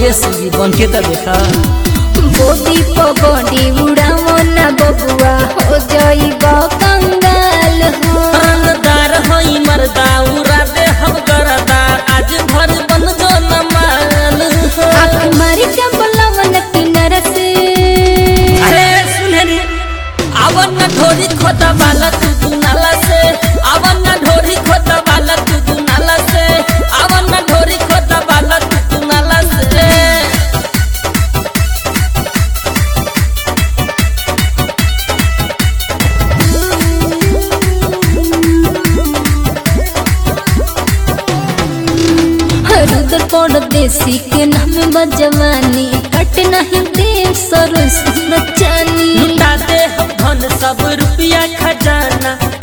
परदेसी बन के त देखा बोदी पगड़ी उड़ावो ना बबुआ हो जाइब कंगाल हो रंगदार हई मर्दा उड़ा दे हम गरदा आज भर बन जो न माल हो। आँख मारी के बोलावन किनर से अरे सुने रे आवन न ढोरी खोता वाला तू तू नाला से आवन न ढोरी खोता वाला तू तू नाला से आवन न ढोरी खोता वाला तू तू नाला से रुदर पड़ देसी के नाम बजवानी कट नहीं दे सरस चानी लुटा दे हम धन सब रुपया खजाना